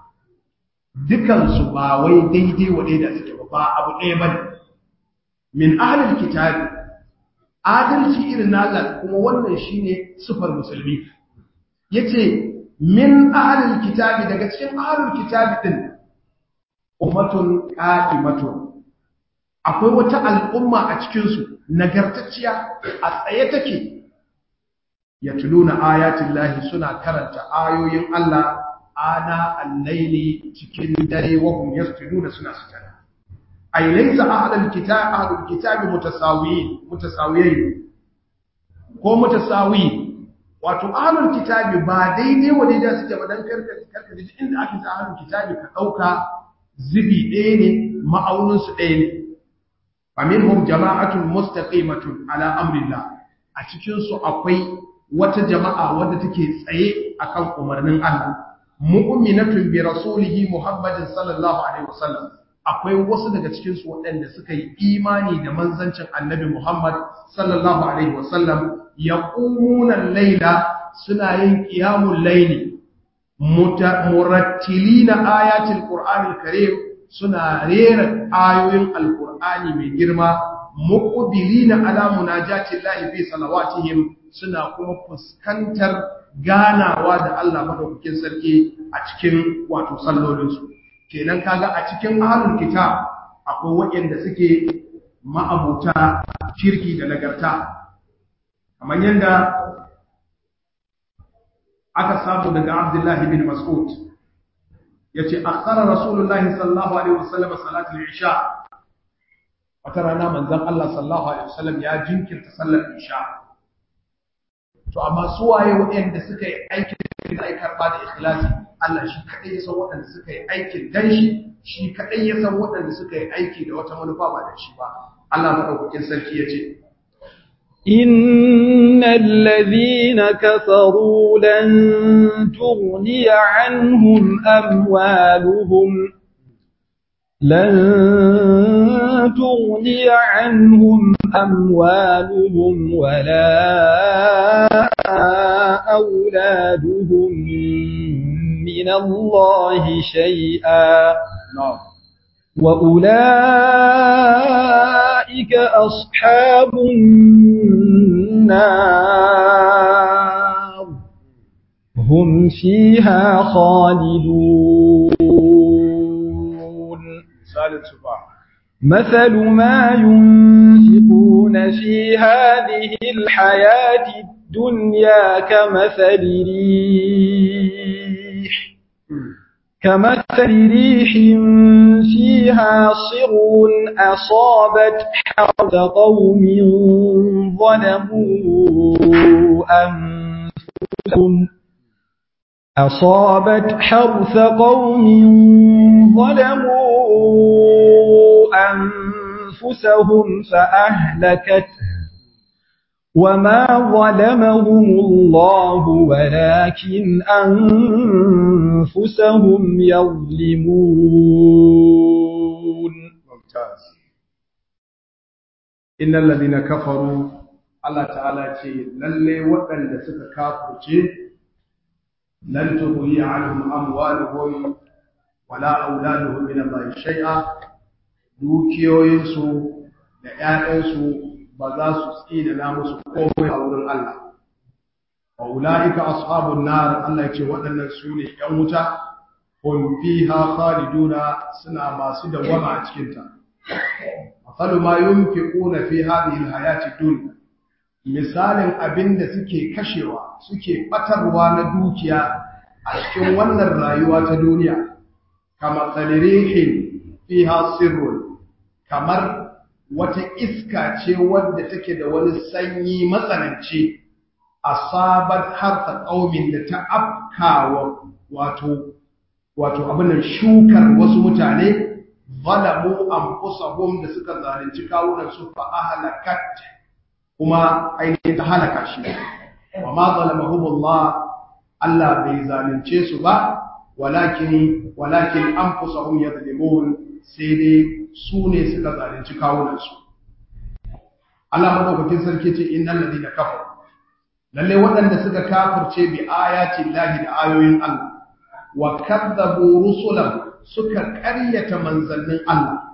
dukansu ba wai daidai wa daida suke ba ba abu ɗaya ba ne min ahlul kitabi adalci irin na Allah kuma wannan shine sufar musulmi yace min ahlul kitabi daga cikin ahlul kitabi din ummatun qa'imatun akwai wata al'umma a cikin su nagartacciya a tsaye take yatluna ayatin lahi suna karanta ayoyin Allah ana al-laili cikin dare wa hum yasjuduna suna sujada ay laysa ahlul kitab ahlul kitab mutasawiyin mutasawiyin ko mutasawi wato ahlul kitab ba daidai wa daidai suke ba dan karka karka ji inda aka sa ahlul kitab ka dauka zibi ɗaya ne ma'aunin su ɗaya ne faminhum jama'atun mustaqimatun ala amrillah a cikin su akwai wata jama'a wadda take tsaye akan umarnin Allah mu'minatun bi rasulihi Muhammadin sallallahu alaihi wasallam akwai wasu daga cikin su waɗanda suka yi imani da manzancin Annabi Muhammad sallallahu alaihi wasallam yaqumuna al-laila suna yin qiyamul layli murattilina ayatil qur'anil karim suna rera ayoyin alqur'ani mai girma muqbilina ala munajati llahi fi salawatihim suna kuma fuskantar ganawa da Allah madaukakin sarki a cikin wato sallolinsu kenan kaga a cikin ahlul kitab akwai waɗanda suke ma'abuta shirki da nagarta kamar yadda aka samu daga Abdullahi bin Mas'ud yace akhara Rasulullahi sallallahu alaihi wasallam salatul isha wata rana manzon Allah sallallahu alaihi wasallam ya jinkirta sallar isha to amma su waye waɗanda suka yi aikin da ai karba da ikhlasi Allah shi kadai ya san waɗanda suka yi aikin dan shi shi kadai ya san waɗanda suka yi aiki da wata manufa ba da shi ba Allah madaukakin sarki ya ce إن الذين كفروا لن تغني عنهم أموالهم لن تغني عنهم أموالهم ولا أولادهم من الله شيئا وأولئك أصحاب النار هم فيها خالدون مثل ما ينفقون في هذه الحياة الدنيا كمثل ريح كمثل ريح فيها صر أصابت حرث قوم ظلموا أنفسهم أصابت حرث قوم ظلموا أنفسهم فأهلكته وما ظلمهم الله ولكن أنفسهم يظلمون ممتاز إن الذين كفروا الله تعالى ce lalle waɗanda suka kafirce lan tughni anhum amwaluhum wala auladuhum min Allah shay'a dukiyoyinsu da ƴaƴansu ba za su tsina na musu komai a wurin Allah wa ulaika ashabun nar Allah ya ce waɗannan su ne ƴan wuta hum fiha khaliduna suna masu dawama a cikin ta masalu ma yunfiquna fi hadhihi alhayati dunya misalin abinda suke kashewa suke batarwa na dukiya a cikin wannan rayuwa ta duniya kama tsalirihin fiha sirrun kamar wata iska ce wadda take da wani sanyi matsananci asabat harfa qaumin da ta afkawa wato wato abin shukar wasu mutane zalamu anfusahum da suka zalunci kawunan su fa ahlakat kuma ainihin ta halaka shi wa ma zalamahumullah Allah bai zalunce su ba walakin walakin anfusahum yadhlimun sai dai su ne suka zalunci kawunan su Allah madaukakin sarki ce innal ladina kafaru lalle waɗanda suka kafirce bi ayati llahi da ayoyin Allah wa kadzabu rusulan suka ƙaryata manzannin Allah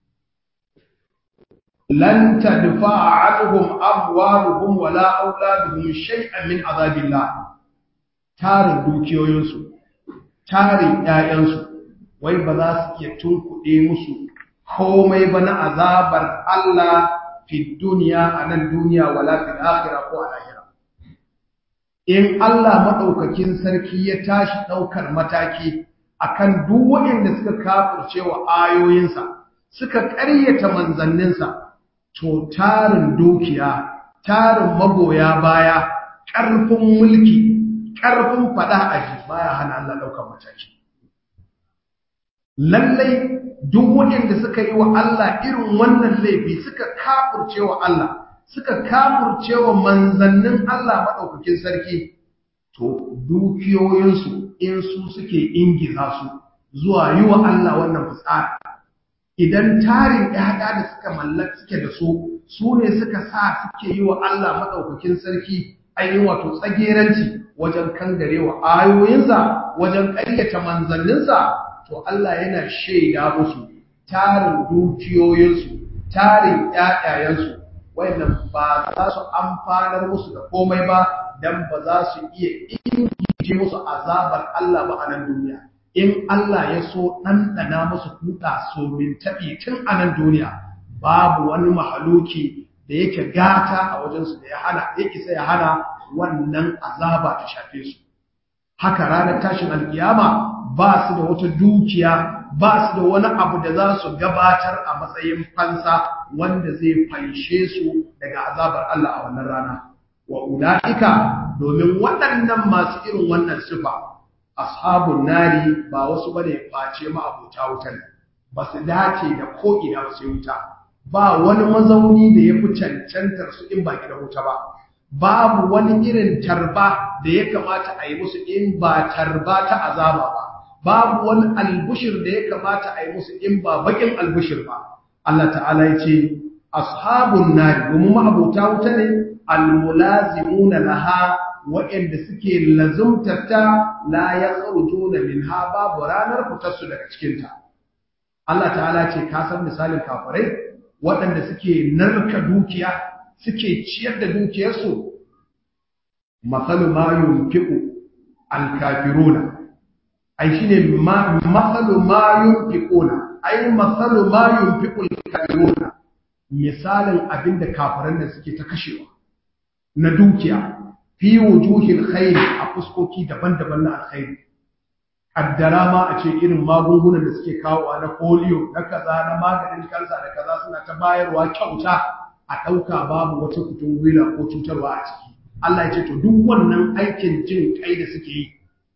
lan tadfa'a anhum amwaluhum wala auladuhum shay'an min azabillah tarin dukiyoyinsu tarin ƴaƴansu wai ba za su iya tunkuɗe musu komai ba na azabar Allah fi duniya a nan duniya wala fil akhirah ko a lahira in Allah maɗaukakin sarki ya tashi ɗaukar mataki akan duk waɗanda suka kafirce wa ayoyinsa suka ƙaryata manzanninsa to tarin dukiya tarin magoya baya ƙarfin mulki ƙarfin faɗa aji baya hana Allah ɗaukar mataki lallai duk waɗanda suka yi wa Allah irin wannan laifi suka kafirce wa Allah suka kafurce wa manzannin Allah maɗaukakin sarki, to dukiyoyinsu in su suke ingiza su zuwa yi wa Allah wannan fitsara. Idan tarin ‘ya'ya da suka mallaka suke da su, su ne suka sa suke yi wa Allah maɗaukakin sarki ainihin wato tsageranci wajen kangare wa ayoyinsa, wajen ƙaryata manzanninsa, to Allah yana shaida musu tarin dukiyoyinsu, tarin ‘ya'yayensu, wayannan ba za su amfanar musu da komai ba dan ba za su iya ingije musu azabar Allah ba a nan duniya in Allah ya so ɗanɗana musu kuɗa so min taɓi tun a nan duniya babu wani mahaluki da yake gata a wajensu da ya hana ya isa ya hana wannan azaba ta shafe su haka ranar tashin alkiyama ba su da wata dukiya ba su da wani abu da za su gabatar a matsayin fansa wanda zai fanshe su daga azabar Allah a wannan rana. Wa ula'ika domin waɗannan masu irin wannan sifa, ashabun nari ba wasu ba ne face ma'abuta wutar, ba su dace da ko'ina ba sai wuta, ba wani mazauni da ya fi cancantar su in ba gidan wuta ba. Babu wani irin tarba da ya kamata a yi musu in ba tarba ta azaba ba. babu wani albushir da ya kamata a yi musu in ba bakin albushir ba Allah ta'ala ya ce ashabun nari domin ma'abota wuta ne almulazimuna laha waɗanda suke lazumtarta la ya na minha babu ranar fitarsu daga cikinta Allah ta'ala ce ka san misalin kafirai waɗanda suke narka dukiya suke ciyar da dukiyarsu masalu ma yunfiqu alkafiruna ai shine masalu ma yunfiquna ai masalu ma yunfiqul kafiruna misalin abinda kafiran da suke ta kashewa na dukiya fi wujuhil khair a fuskoki daban-daban na alkhairi kaddara ma a ce irin magungunan da suke kawo na polio na kaza na maganin kansa da kaza suna ta bayarwa kyauta a ɗauka babu wata kutun gwila ko cutarwa a ciki Allah ya ce to duk wannan aikin jin kai da suke yi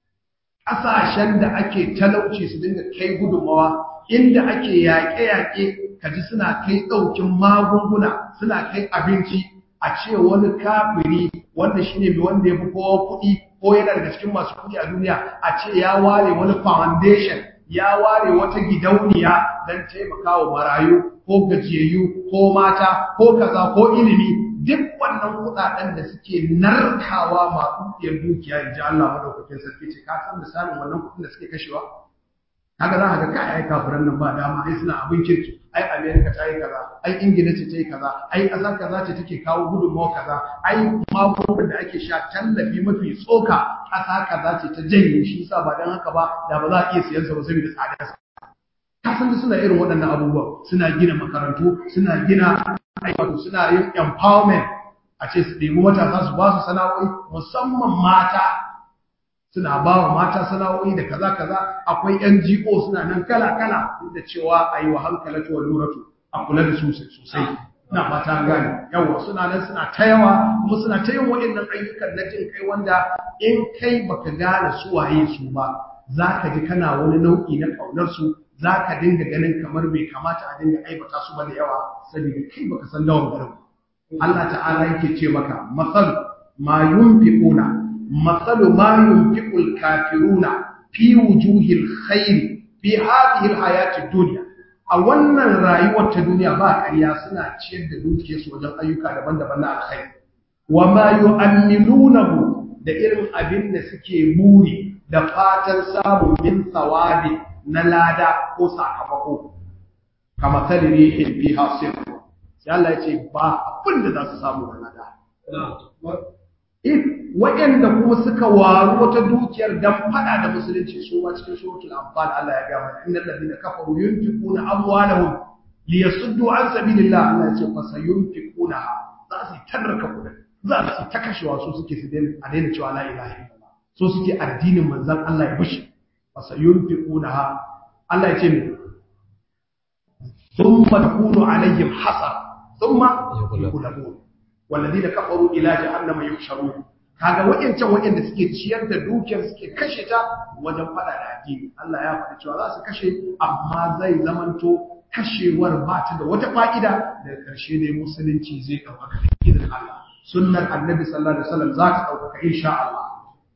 ƙasashen da ake talauci su dinga kai gudunmawa inda ake yaƙe-yaƙe kaji suna kai ɗaukin magunguna suna kai abinci a ce wani kafiri wanda shi ne wanda ya fi kowa kuɗi ko yana daga cikin masu kuɗi a duniya a ce ya ware wani foundation ya ware wata gidauniya don taimaka wa marayu ko gajiyayyu ko mata ko kaza ko ilimi duk wannan kudaden da suke narkawa masu dukiyar dukiya in ji Allah madaukakin sarki ce ka san misalin wannan kudin da suke kashewa kaga za ka ga kai ai kafiran nan ba dama ai suna abin kirki ai America ta yi kaza ai Ingila ce ta yi kaza ai ƙasar kaza ce take kawo gudunmawa kaza ai magungunan da ake sha tallafi mafi tsoka ƙasa kaza ce ta janye shi yasa ba dan haka ba da ba za a iya siyan sa ba saboda tsadarsa ka san da suna irin waɗannan abubuwa suna gina makarantu suna gina ayyuka suna yin empowerment a ce su ɗebi matasa su ba su sana'o'i musamman mata suna ba wa mata sana'o'i da kaza kaza akwai NGO suna nan kala kala duk da cewa a yi wa hankalatu wa luratu a kula da su sosai na mata gane yawa suna nan suna ta yawa kuma suna ta yin waɗannan ayyukan na jin kai wanda in kai baka gane su waye su ba za ka ji kana wani nau'i na ƙaunar su za ka dinga ganin kamar bai kamata a dinga aibata su ba da yawa saboda kai baka san lawan garin Allah ta'ala yake ce maka masal ma yunfiquna masalu ma yunfiqul kafiruna fi wujuhil khair fi hadhihi alhayati dunya a wannan rayuwar ta duniya ba ƙarya suna ciyar da dukiyarsu wajen ayyuka daban-daban na alkhairi wa ma yu'ammilunahu da irin abin da suke buri da fatan samun min tsawabi na lada ko sakamako kama tali rihin fi hasir sai Allah ya ce ba abin da za su samu da lada waɗanda kuma suka waru wata dukiyar dan fada da musulunci su ma cikin suratul anfal Allah ya ga mana innal ladina kafaru yunfiquna amwalahum liyasuddu an sabilillah Allah ya ce fa sayunfiquna za su tarraka kudin za su ta kashewa su suke su a daina cewa la ilaha illallah so suke addinin manzon Allah ya bushe fa sayunfiqunaha Allah ya ce ne thumma takunu alaihim hasar thumma yughlabun walladina kafaru ila jahannama yusharun kaga wayancan wayanda suke ciyar da dukiyar suke kashe ta wajen fada da addini Allah ya faɗi cewa za su kashe amma zai zamanto kashewar ba ta da wata fa'ida daga ƙarshe ne musulunci zai ɗaukaka da idan Allah sunnar annabi sallallahu alaihi wasallam za ta ɗaukaka insha Allah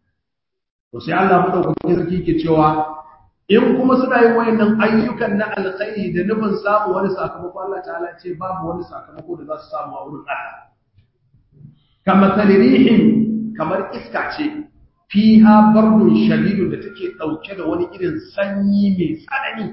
to sai Allah madaukakin sarki ke cewa in kuma suna yin wayannan ayyukan na alkhairi da nufin samu wani sakamako Allah ta'ala ce babu wani sakamako da za su samu a wurin Allah kama talirihin kamar iska ce fiha bardun shadidun da take dauke da wani irin sanyi mai tsanani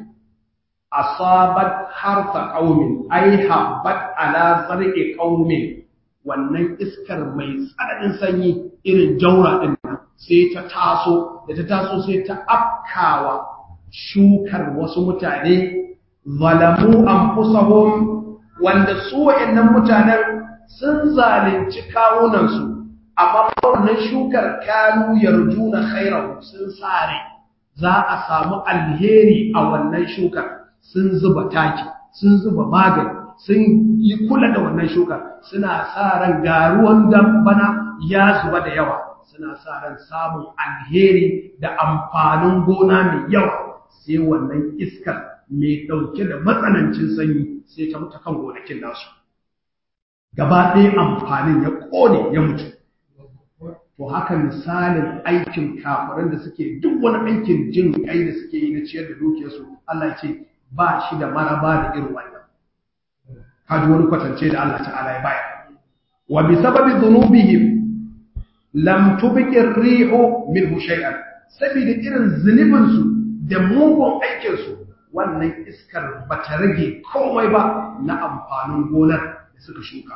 asabat harfa qaumin ai habbat ala zarqi qaumin wannan iskar mai tsananin sanyi irin jaura din sai ta taso da ta taso sai ta afkawa shukar wasu mutane zalamu anfusahum wanda su wayannan mutanen sun zalunci kawunansu amma wannan shukar kanu yarjuna khairahu sun sare za a samu alheri a wannan shukar sun zuba taki sun zuba magani sun yi kula da wannan shukar suna sa ran garuwan dambana ya zuba da yawa suna sa ran samun alheri da amfanin gona mai yawa sai wannan iskar mai ɗauke da matsanancin sanyi sai ta mutu kan gonakin nasu gaba ɗaya amfanin ya ƙone ya mutu to haka misalin aikin kafiran da suke duk wani aikin jin kai da suke yi na ciyar da dukiyarsu Allah ce ba shi da maraba da irin wannan kaji wani kwatance da Allah ta'ala ya bayar wa bi sababi dhunubihim lam tubqi ar-rihu minhu shay'an saboda irin zunubin su da mugun aikin su wannan iskar bata rage komai ba na amfanin gonar da suka shuka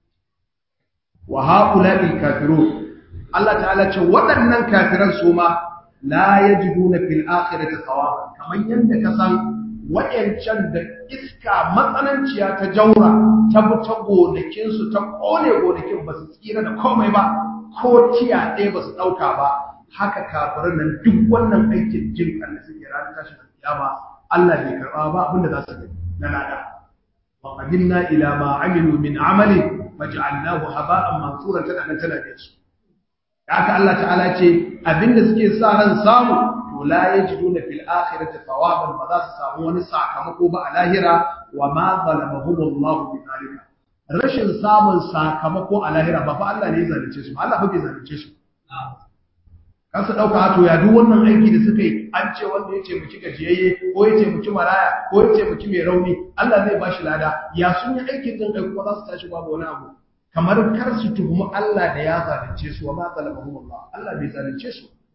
wa haula'i kafirun Allah ta'ala ce waɗannan kafiran su ma la yajiduna fil akhirati thawaban kamar yanda ka san wayancan da iska matsananciya ta jaura ta bi ta gonakin su ta kone gonakin ba su tsira da komai ba ko tiya ɗaya ba su ɗauka ba haka kafiran nan duk wannan aikin jin kan da suke ranar tashin kiyama Allah bai karɓa ba abinda za su gani na lada wa qadimna ila ma amilu min amalin faj'alnahu haba'an mansura tana nan tana da su haka Allah ta'ala ce abinda suke sa ran samu to la yajiduna fil akhirati thawaban ba za su samu wani sakamako ba a lahira wa ma zalamahum Allah bi zalika rashin samun sakamako a lahira ba fa Allah ne ya zalunce su Allah ba bai zalunce su kan su dauka to ya duk wannan aiki da suka yi an ce wanda ya ce muki gajiyayye ko ya ce muki maraya ko ya ce muki mai rauni Allah zai bashi lada ya sun yi aikin din kai kuma za su tashi babu wani abu kamar kar su tuhumi Allah da ya zalunce su wa ma zalamahum Allah Allah bai zalunce su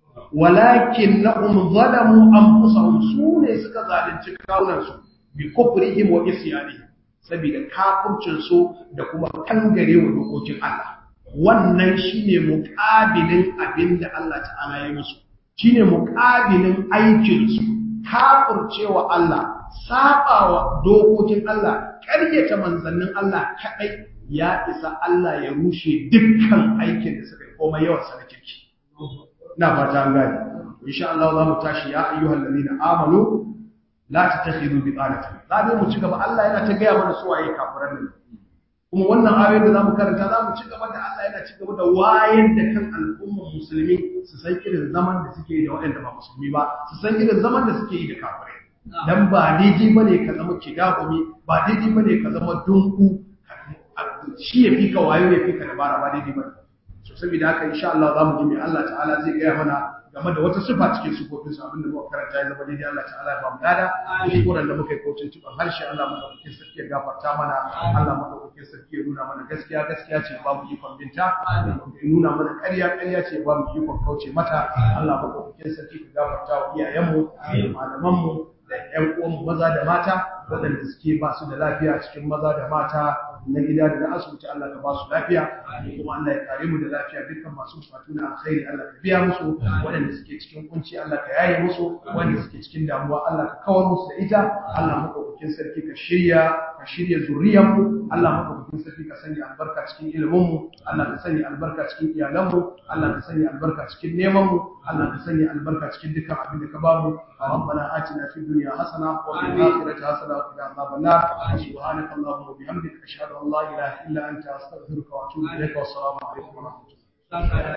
walakin na'um zalamu anfusahum su ne suka zalunci kawunansu bi kufrihim wa isyanihim saboda kafircin su da kuma kangare wa dokokin Allah wannan shine muqabilin abinda Allah ta'ala ya musu shine muqabilin aikin su kafircewa Allah sabawa dokokin Allah ƙaryata manzannin Allah kadai ya isa Allah ya rushe dukkan aikin da suka yi komai yawan sa na kirki ina fata an gane insha Allah za mu tashi ya ayyuhal ladina amanu la tattakhidhu bitanatan za dai mu ci gaba Allah yana ta gaya mana su waye kafiran nan kuma wannan ayoyin da zamu karanta zamu ci gaba da Allah yana ci gaba da wayar da kan al'ummar musulmi su san irin zaman da suke yi da waɗanda ba musulmi ba su san irin zaman da suke yi da kafirai dan ba daidai bane ka zama kidahumi ba daidai bane ka zama dunku shi ya fi ka wayo ya fi ka dabara ba daidai bane so saboda haka insha Allah zamu ji me Allah ta'ala zai gaya mana game da wata sifa cikin sifofin su abinda muka karanta ya zama daidai Allah ta'ala ya ba mu dada kuskuren da muka yi kocin tuban harshe Allah madaukakin sarki ya gafarta mana Allah madaukakin sarki ya nuna mana gaskiya gaskiya ce ba mu ikon binta ya nuna mana ƙarya ƙarya ce ba mu ikon kauce mata Allah madaukakin sarki ka gafarta wa iyayenmu da malamanmu da ƴan uwanmu maza da mata waɗanda suke ba su da lafiya cikin maza da mata na gida da na asibiti Allah ka ba su lafiya kuma Allah ya kare mu da lafiya dukkan masu bukatu na alkhairi Allah ka biya musu waɗanda suke cikin kunci Allah ka yaye musu waɗanda suke cikin damuwa Allah ka kawar musu da ita Allah madaukakin sarki ka shirya ka shirya zuriyar mu Allah madaukakin sarki ka sanya albarka cikin ilimin mu Allah ka sanya albarka cikin iyalan mu Allah ka sanya albarka cikin neman mu Allah ka sanya albarka cikin dukkan abin da ka ba mu ربنا آتنا في الدنيا حسنة وفي الآخرة حسنة وقنا عذاب النار سبحانك اللهم وبحمدك أشهد أن لا إله إلا أنت أستغفرك وأتوب إليك والسلام عليكم ورحمة الله